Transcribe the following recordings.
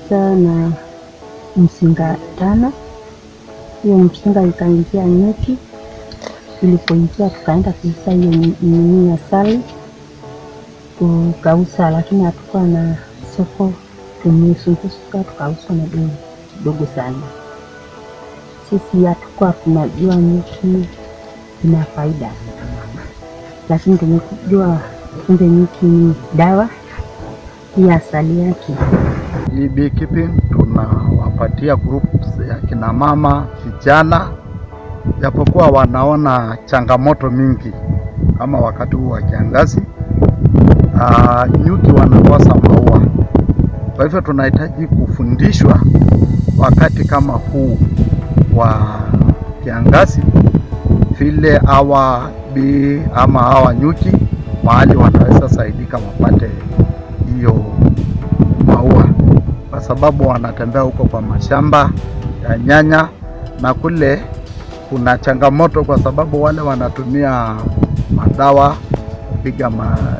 tulianza na mzinga tano. Hiyo mzinga ikaingia nyuki, ilipoingia tukaenda kuuza hiyo nini asali tukauza, lakini hatukuwa na soko, tumezunguka tukauza na bei kidogo sana. Sisi hatukuwa tunajua nyuki ina faida, lakini tumejua kumbe nyuki ni dawa ya asali yake. Hii beekeeping tunawapatia groups ya kina mama vijana, japokuwa wanaona changamoto mingi kama wakati huu wa kiangazi. Uh, nyuki wanakosa maua, kwa hivyo tunahitaji kufundishwa wakati kama huu wa kiangazi, vile hawa bi ama hawa nyuki mahali wanaweza saidika wapate hiyo maua, kwa sababu wanatembea huko kwa mashamba ya nyanya, na kule kuna changamoto, kwa sababu wale wanatumia madawa kupiga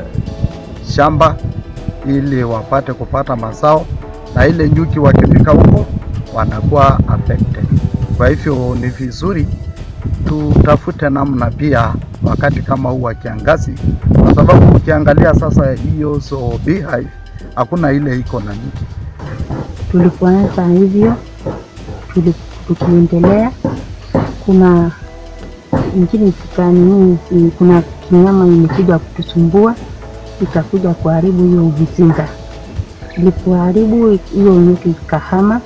mashamba ili wapate kupata mazao, na ile nyuki wakifika huko wanakuwa affected. Kwa hivyo ni vizuri tutafute namna pia wakati kama huu wa kiangazi, kwa sababu ukiangalia sasa hiyo so beehive hakuna ile iko na nyuki. Tulipoanza hivyo tuli- tukiendelea, kuna ingine tukanini, kuna kinyama imekuja kutusumbua ikakuja kuharibu hiyo mzinga. Ilipoharibu hiyo nyuki ikahama.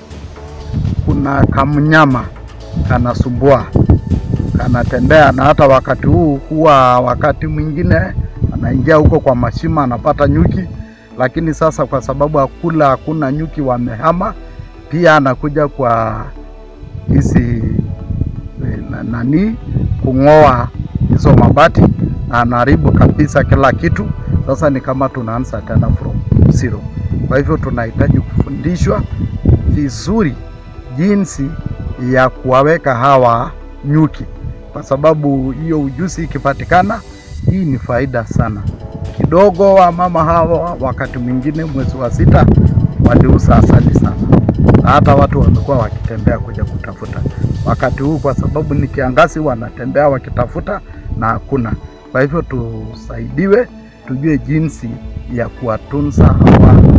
Kuna kamnyama kanasumbua, kanatembea, na hata wakati huu huwa wakati mwingine anaingia huko kwa mashima anapata nyuki, lakini sasa kwa sababu hakula hakuna nyuki wamehama, pia anakuja kwa hizi eh, na- nani kung'oa hizo mabati na anaharibu kabisa kila kitu. Sasa ni kama tunaanza tena from zero. Kwa hivyo tunahitaji kufundishwa vizuri jinsi ya kuwaweka hawa nyuki, kwa sababu hiyo ujuzi ikipatikana, hii ni faida sana. Kidogo wa mama hawa wakati mwingine mwezi wa sita waliuza asali sana, na hata watu wamekuwa wakitembea kuja kutafuta. Wakati huu kwa sababu ni kiangazi, wanatembea wakitafuta na hakuna. Kwa hivyo tusaidiwe, tujue jinsi ya kuwatunza hawa